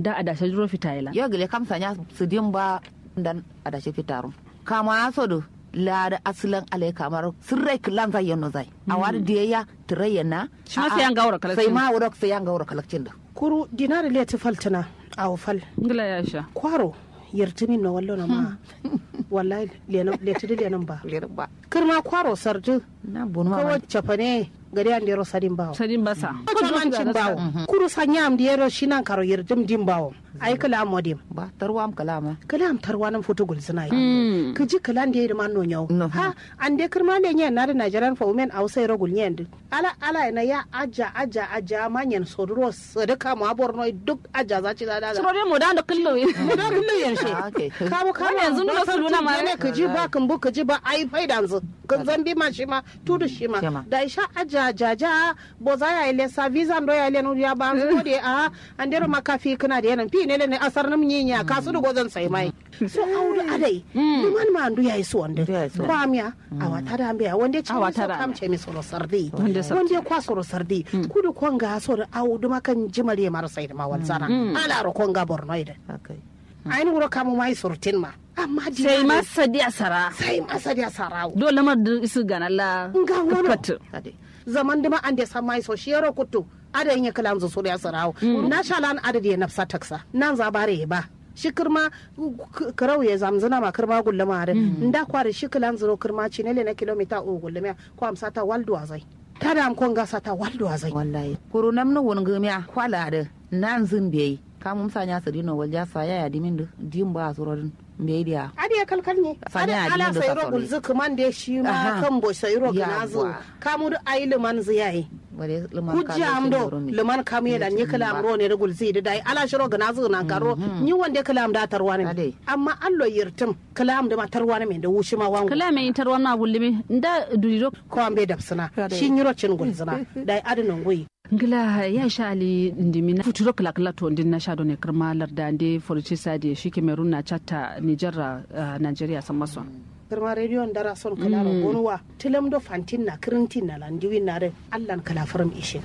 da adashe duro fitayela ya gile kam sanya su din ba dan adashe fitarum kama so do la da aslan alai kamar sirrai kilan zai yano zai a wani da ya tirayya na Shi ma sai an gaura kalakcin. sai ma wuro sai an gaura kalakcin da kuru dinari leti faltina a fal ngila ya sha kwaro yartimin na wallo na ma wallahi lenan letidi lenan ba lirin ba kirma kwaro sardu na bunu ma kawo cafane gari an dero sadin bawo sadin basa Kujumancin bawo kuru sanya am dero shinan karo yardim dim bawo ai kala modim ba tarwa am kalama kala am tarwa nan foto gul suna yi ka ji kala da man no nyau No. ha an de kirma le nyen na da Nigerian for women a sai rogul nyen din ala ala na ya aja aja aja manyan sodro sadaka ma borno duk aja za ci da da suro dai mo da da kullu mu da kullu yanshe Ah, okay. kamu kamu Wani yanzu nuna su nuna ma- ne ka ji ba kan bu ka ji ba ai faida yanzu kan zambi ma shi ma tudu shi ma Shi ma. da isha aja jaja bo za ya ile sa visa ndo ya ile nu ya ba zo de a an dero makafi kana da yanan fi ne ne asar nam nyinya ka su dugo zan sai mai so audu adai liman ma andu yayi su wanda Ndu yayi su. kwamiya a wata da ambiya wanda ci A so wata da kam ce mi soro sardi Wanda sardi. wanda kwa soro sardi kudu konga so da audu makan jimare mar sai da ma walzana ala ro konga borno ida akai ainihin wuro kamu mai surtin ma amma di sai ma sadi asara sai masa da sarawo dole mar da isu ganalla Nga ngono. Katu. kade zaman dima an da san mai so shi yaro kutu ada yin kalam zo so da sarawo na shalan ada da nafsa taksa nan za bare ba shi kirma k- karau ya zamzuna ma kirma gullama da nda kware shi kilan zuro kirma ci ne na kilomita o gullama ko amsa ta waldo azai tada am kon gasa ta waldo azai wallahi kuru nam no won gumya kwala da nan zin bai kamun sanya su dino walja sa ya ya dimin da dim ba surodin bai dia adiya kalkal ne Sanya ada ala adinin da sai sassauri. ro gulzu kuman da shi ma Aha. kan bo sai ro ganazo Yawwa. kamu da ayi liman ziyayi wale liman hujja am do liman kam yedan ni kala am ro ne regul zidi dai ala shiro gana zu nan karo ni wonde kala am da tarwa ne Ade. amma allo yirtim kala am da ma tarwa ne men da wushi ma wangu kala mai tar wannan gullumi nda durido ko am be dabsina Ade. shi nyiro cin gulzina dai adinon goyi ngila ya sha ali ndimi na futuro kala kala to ndin na shado ne kirma larda ande forci sadi shi kemerun na chatta niger uh, nigeria san maso girma radio dara son kala ro gonwa tilam do fantin na kirintin na landiwi na re allan kala faram ishin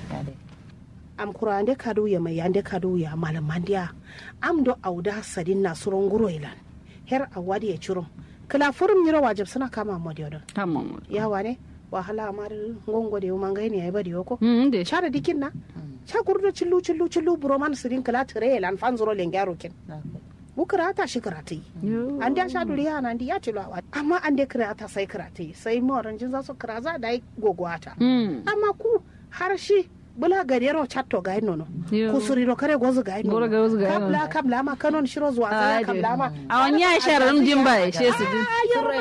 am kura ande kadu ya mai ande kadu ya malam mandiya am do auda sadin na suron guro ilan her awadi ya churum kala faram nyiro wajib suna kama modiyo tamam yawa ne wahala amar ngongo de mangai ne ai bari yoko mm de chara dikin na cha gurdo chillu chillu chillu buro man sirin kala tire lan fanzuro lengaro kin bu kirata shi kirata yi an da sha duriya nan di ya ci lawa amma an da kirata sai kirata yi sai moran jin za su kira za da yi gogwata mm amma ku har shi bula gadero chatto ga nono Yo. ku suriro kare gozu ga Goro ga gozu ga kabla kabla ma kanon shiro zuwa sai kabla ma a wani ya sharar jin ba she su din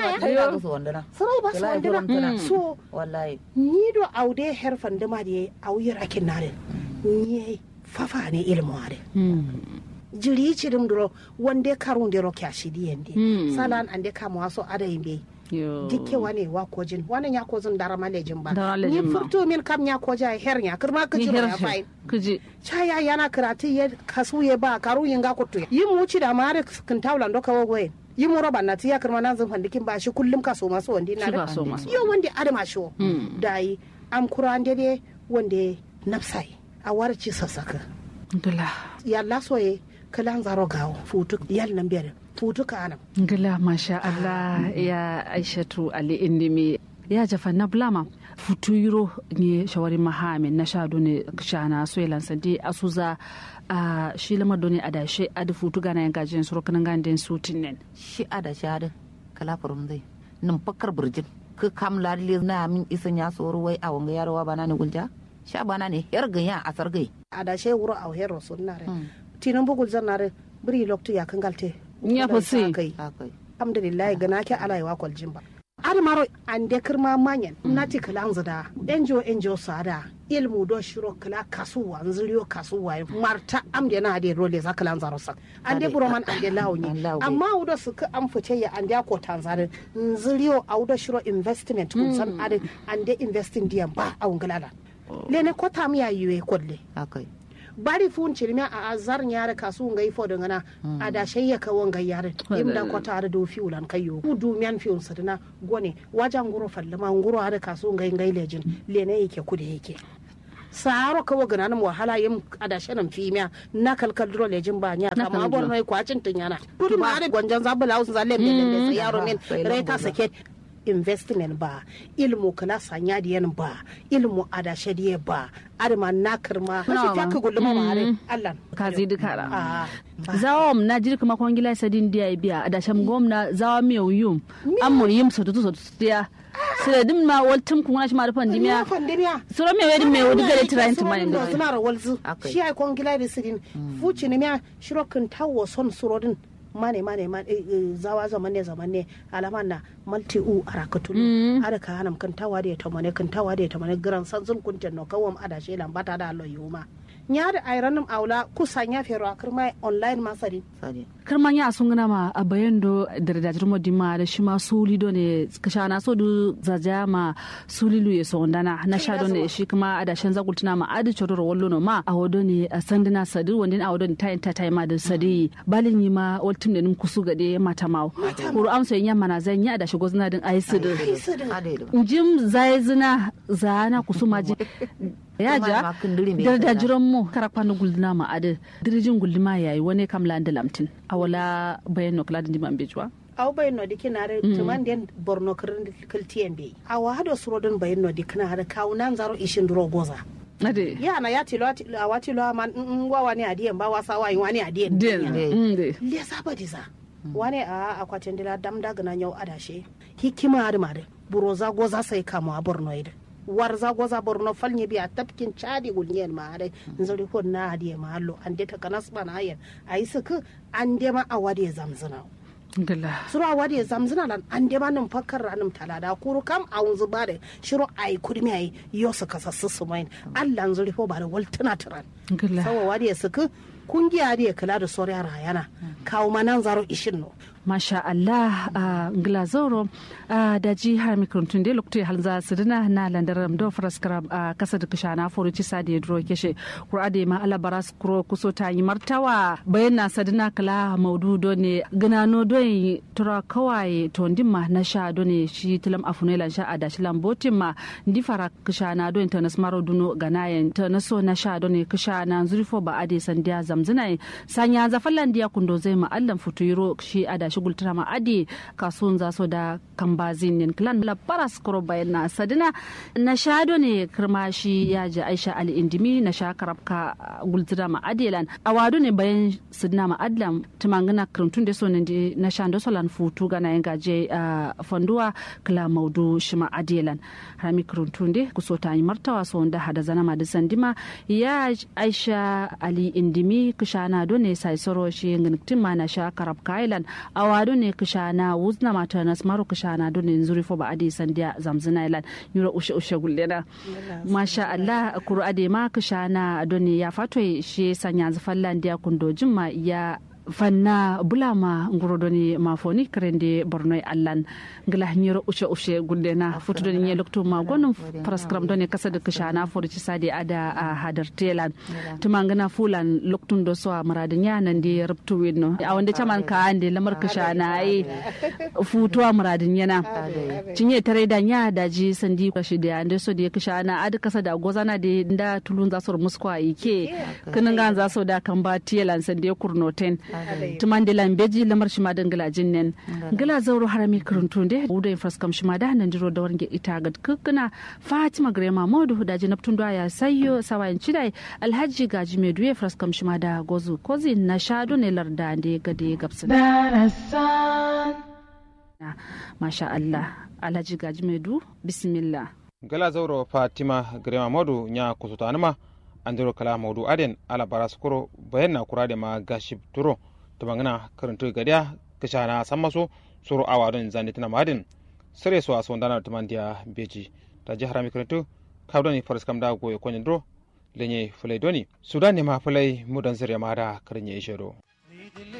sarai ba su wandina so wallahi ni do aude her fandima da yayi auyi rakin nare ni fafa ne ilmu ade jiri cirim duro wande karun de ro kyashi di yende Mm. salan ande kama waso ada yimbe yo dikke wane wa kojin wane ya kozin dara malejin ba Dara ni malejin ba. furto min kam ya koja her ya kirma ni kaji ba ya her fai kuji chaya yana karatu ya kasu ya ba karu yin ga kutu yi mu ci da mare kin tawlan doka wagoye yi mu roba na tiya kirma nan zan fandikin ba shi kullum kaso masu wandi na Shi da ba so masu. yo wanda adama shi Mm. da yi am kuran dede wanda nafsai a warci sassaka ngila yalla soye kalan zaro gawo futu yal nan biyar futu ka anam ngila masha Allah ya aishatu ali indimi ya jafa na blama futu yiro ne shawari mahami na shado ne shana so yalan sandi asuza a shi lamar doni adashe adi futu gana yan gajin suru kanan gandun sutin nen shi ada shada kala furum zai nin fakkar burjin ka kam lalle na min isan ya soro wai a wanga yarwa bana ne gulja sha bana ne yar ganya a sargai ada she wuro a hero sunnare tinan bugul zanare biri loktu ya kangalte Ya fa sai. kai akai alhamdulillah gana ke alai wa kwal jimba admaro an de kirma manyan nati kalan zada enjo enjo sada ilmu do shiro kala kasuwa nziriyo kasuwa marta am de na de role za kalan zaro sak an de Ade, buroman an de an lawni lawo bai. amma udo su ka an fice ya an de ko tanzare nziriyo a udo shiro investment kun san ade an de investing diyan ba a ungalala lene ko tam ya yiwe kodle akai bari fun cirme a azar nyare kasu ngai fo daga na a da shayya ka wanga yare imda ko tare do fiulan kayo ku du mian fiun sadana gone wajan guro fallama nguro ada kasu ngai ngai lejin lene yake ku da yake saro kawo gana nan wahala yin adashe nan fimiya na kalkal duro lejin ba nya Na kama kalkal bor mai kwacin tun yana kudu ma da gwanjan zabula usun zalle ne ne sai yaro min Sai reta lambu. sake investment ba ilmu kala sanya diyan ba ilmu adashe diye ba adama na karma Nawa shi ta ma? ka gulma ma are Allah kazi dukara ah zawam na jiri kuma kwan gila sadin dia biya da sham gomna zawa mi yum am mo yim so to so dia sire dim ma waltum kun shi ma da pandemia ya pandemia suro me wedi me wodi gare trying to mind da suna rawal zu Akai. shi ai kon gila da sirin fuci ne miya shiro kan tawo son surodin mane mane mane eh, eh, zawa zaman ne zaman ne alaman na malti u arakatulu ada ka hanam kan tawa da ya tamane kan tawa da ya tamane gran san zun kunten no kawam ada she lambata da allo yuma nya da airanum aula kusan ya fero akirma online masari sadi karman ya sun gana ma a bayan do da da jirmo dima da shi ma suli do ne kasha na so du zaja ma suli lu ya sondana na sha do ne shi kuma a da shan zagultuna ma adi choro ro wallo no ma a wodo ne a sandina sadi wanda a wodo ne tayin ta tayi ma da sadi balin yi ma waltum da nim kusu gade mata mawo kuru amsa yin yamma na zan yi a da shi gozna din ayi su ade da jim zai zina zana kusuma ji ya Kuma ja ma kunduri mai da da kaza. jiran mu karakpa na gulduna ma ade dirijin gulduma yayi wani kam la da lamtin awala bayan no kala da diman bejwa aw bayin no dikinare tuman den borno kirin kiltiyen be awa hado surodin bayin no dikinare kawunan zaro ishin duro goza ade yana ya tilo a wati lo man in wa wani adiyen ba wasa wa wani adiyen den Yeah. mm, de le saba diza wani a akwatin dila dam daga na yau adashe hikima da mare buroza goza sai kamo a borno ida warza goza borno falnya biya tafkin chadi gulnyen ma dai nzuri ko na adiye ma allo an de ta kanas bana ayen ayi suku an de ma awade zamzana gala sura wadi ya zamzina lan an de manin fakkar ranim talada kuru kam a wunzu ba da shiro ai kudmi ai yo su kasassu su main Allah nzuri fo ba da waltuna turan gala sawa wadi ya suku kungiya da ya kula da soriya rayana kawo manan zaro ishin no masha Allah a glazoro a da ji har mikrantun de lokto hal za su dina na landaram do fraskara a kasa da kushana foru ci sadi dro keshe qur'ade ma ala baras kuro kuso ta yi martawa bayan na sadina kala maudu do ne ganano do yi tura kawai to ndimma na sha do ne shi tilam afune lan sha ada shi lambotin ma ndi fara kushana do internet maro duno ganayen ta naso na sha do ne kushana zurifo ba ade sandiya zamzina sanya zafallan dia kundo zai ma allan futuro shi ada shi gultara ma adi kasuwan za so da kambazin nin klan la paras koro bayan na sadina na shado ne kirma shi ya ji aisha ali indimi na sha karabka gultara ma adilan awado ne bayan sidina ma adlam tumangana kirtun da so ne di na sha ndo solan futu gana yin gaje a fanduwa kala maudu shi ma adilan rami kirtun de kuso ta yi martawa so da hada zana ma da sandima ya aisha ali indimi kushana do ne sai soro shi ngin ma na sha karabka island awado ne kushana wuzna mata na smaru kushana do ne nzuri fo ba adi sandia zamzina ilan yura ushe ushe gullena masha Allah kuru ade ma kushana do ne ya fato shi sanya zafallan dia kundo jimma ya fanna bulama nguro doni ma foni krende borno e allan ngala nyoro ushe ushe gullena futu doni nye lokto ma gonum paraskram doni kasa de kushana fo ci sadi ada a hadar telan tumangana fulan loktun do so marada nyanan di rabtu winno a wanda chaman ka ande lamar kushana ai futu maradin yana cinye tare da nya da ji sandi kashi da ande so da kushana ad kasa da gozana da da tulun za su muskwa ike kinin gan za su da kan ba telan sande kurnoten tuman de lambeji lamar shi ma dangala jinnen gala zauro harami kuruntu de wuda infraskam shi ma da nan jiro da warge ita ga kukkuna fatima grema modu da ji naftun da ya sayyo sawayin cidai alhaji gaji mai duye fraskam shi ma da gozu kozi na shado ne larda da gade gabsin masha Allah alhaji gaji mai du bismillah gala zauro fatima grema modu nya kusutanima andiro kala maudu aden ala baras kuro bayan na kura da ma gashib turo to bangana karanto gadiya kishana sammaso suru awadon zandi tana madin sare so aso ndana tumandia beji ta jihar mi karanto kabdoni faras kam da goye konyin dro lenye fulai doni sudan ne ma fulai mudan zire ma da karnye ishero